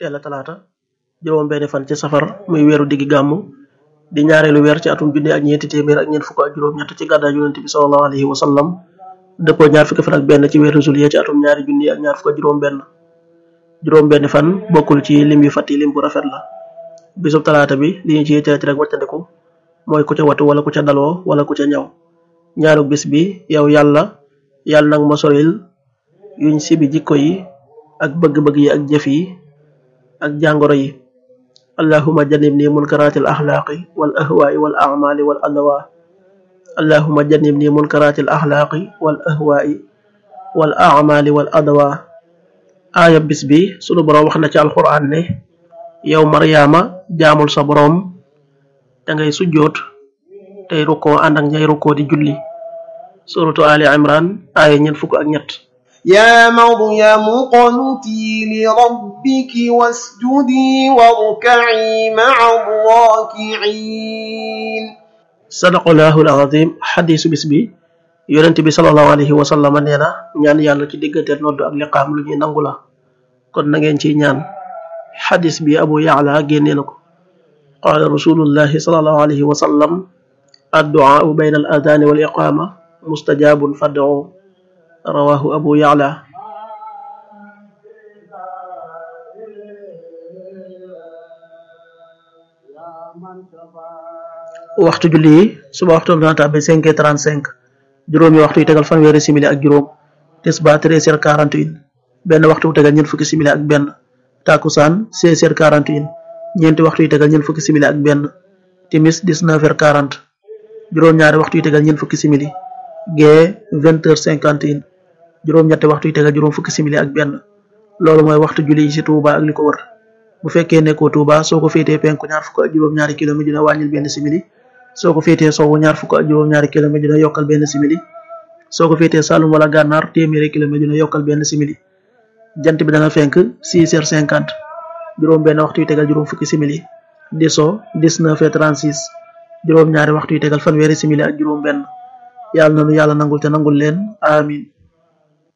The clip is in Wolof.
teel a talaata juróom benn fan ci safar muy weeru diggi gàmmu di ñaareelu weer ci atum junne ak ñeenti téeméer ak ñeent fukk ak juróom-ñett ci gàddaay yonent bi sallallahu alayhi wa sallam dëppoo ñaar fukki fan ak benn ci weeru juillet ci atum ñaari junni ak ñaar fukk ak juróom benn juróom benn fan bokkul ci lim yu fàtti lim bu rafet la bisub talaata bi li ñu ci yitteel ci rek wàccandiku mooy ku ca watu wala ku ca daloo wala ku ca ñaw ñaanu bis bi yow yàlla yàlla nag ma soril yuñ sibi jikko yi ak bëgg-bëgg yi ak jëf yi ak jàngoro yi allahuma jannibni munkaratil axlaaqi wal ahwaai wal amali wal adwa allahuma jannibni munkaratil axlaaqi wal ahwaai wal amali wal adwa aaya bis bi sunu boroom wax na ci alquran ne yow maryaama jaamul sa boroom da ngay sujjoot tey rukkoo ànd ak ñay rukkoo di julli suratu ali imran aaya ñeent fukk ak ñett يا مريم قنتي لربك واسجدي واركعي مع الراكعين sadaqallahul azim xadisu bis bi yonent bi salallahu alayhi wa sallam nee na ñaan yàlla ci digganteel noddu ak liqaam lu ñuy nangu la kon na ngeen ciy ñaan xadis bi abu yaala génnee na ko qaala rasulullahi salallahu alayhi wa sallam adduaau bayna al adani wal iqama mustajabun fad'u rawahu abu yaala waxtu julli yi suba waxtu dana tàbbi cinq heures trente cinq juróomi waxtu yi tegal fanweeri simili ak juróom tisbaar treize heures quarante et un benn waxtu bu tegal ñeent fukki simili ak benn takusaan seize heures quarante et un ñeenti waxtu yi tegal ñeent fukki simili ak benn timis dix-neuf heures quarante juróom-ñaari waxtu yi tegal ñeent fukki simili gee vingt heures cinquante et un juróom-ñetti waxtu yi tegal juróom fukki simili ak benn loolu mooy waxtu julli yi ci Touba ak li ko wër bu fekkee nekkoo Touba soo ko féetee penku ñaar fukk ak juróom-ñaari kilomètre dina wàññil benn simili soo ko féetee sowwu ñaar fukk ak juróom-ñaari kilomètre dina yokkal benn simili soo ko féetee Saloum wala Gànnaar téeméeri kilomètre dina yokkal benn simili jant bi dana fenk six heures cinquante juróom benn waxtu yu tegal juróom fukki simili di so dix-neuf heures trente-six juróom ñaari waxtu yu tegal fanweeri simili ak juróom benn yàlla na nu yàlla nangul te nangul leen amin